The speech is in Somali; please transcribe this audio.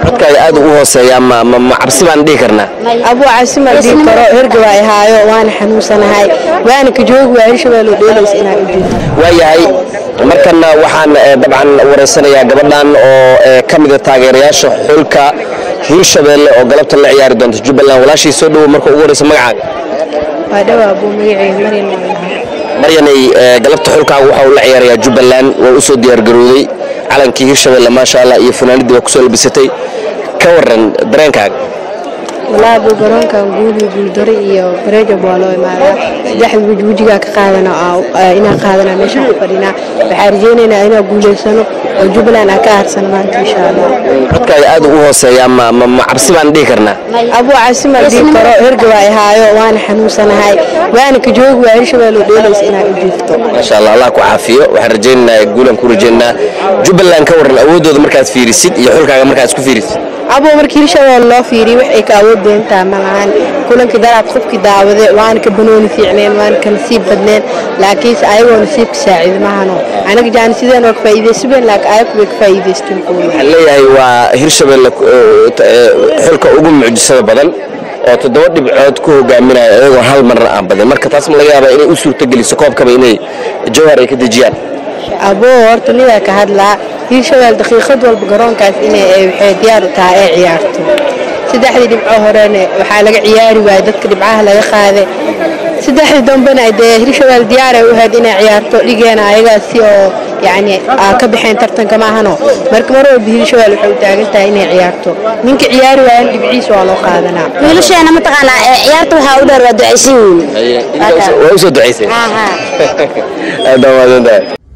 codkaaga aad u hooseeyaa ma ma ma cabsi baan dhihi karnaa abuu cabsi ma dhihi karo hergaba ay haayo waana xanuunsanahay waana ka joogi waa hirshabeelle dheelays inaan u jeedo waayahay markana waxaan eh, dabcan wareysanayaa gabadhan oo eh, ka mida taageerayaasha xulka hiirshabeelle oo galabta la ciyaari doonta jubbaland walaashii soo dhowow marka ugu horeysa magacaaga waa dhawa abuu magaceyga maryan waa lahaa maryanay eh, galabta xulkaaga waxa uu la ciyaarayaa jubbaland waa u soo diyaargarowday calankii hiirshabeelle maasha allah iyo funaanadii waa kusoo labisatay ka waran dareenkaaga walaa abuu garoonkan guuli guuldaro iyo bareejab waa loo imaadaa saddexda weji wejigaa ka qaadana aa- inaan qaadanaa meeshaan ku fadhinaa waxaan rajaynaynaa inaan guulaysano oo jubbaland aan ka aarsano maanta insha allah codkaaga aad u hooseeyaa ma ma ma cabsi baan dhihi karnaa abuu cabsi ma dhihi karo hergaba ay haayo waana xanuunsanahay waana ka joogi waa hirshabeelle dheelays inaan u jeedo maasha allah allah ku caafiyo waxaan rajaynaynaa guulan ku rajaynaynaa jubbaland ka waran awoodooda markaad fiirisid iyo xulkaaga markaad isku fiirisid abuu markii hirshabeelle loo fiiriy wax ay ka awood doontaa ma lahan kulankii daraad qofkii daawade waana ka banooni fiicneen waana ka nasiib badneen laakiinse ayagoo nasiibka saacida mahano anaga jaan sideen oo ka faa'iidaysaben laakiin ayagu bay ka faa'iidaysteen kuwa waxaan leeyahay waa hirshabeelle eh, t- eh, xulka ugu mucjisada badan oo toddoba dhibcood ku hogaaminaya iyagoo hal marna aan badin marka taas ma laga yaabaa inay u suurtogeliso koobkaba inay jawhar ay ka dejiyaan abuu horta nidaa ka hadlaa hirshabelle daqiiqad walba garoonkaas inay ay waxay diyaar u tahay ay ciyaarto saddexdii dhibco horena waxaa laga ciyaari waayey dadka dhibcaha laga qaaday saddexdii dambena dee hirshabelle diyaar ay u ahayd inay ciyaarto dhigeena ayagaasi oo yacni aa ka baxeen tartanka maahano marka mar walba hirshabelle waxay u taagan tahay inay ciyaarto ninka ciyaari waayan dhibciisa waa loo qaadanaa wiilasheena mataqaanaa ee ciyaarta waxaa u dheer waa ducaysan yihiin waa u soo ducaysay aad baa mahadsantahay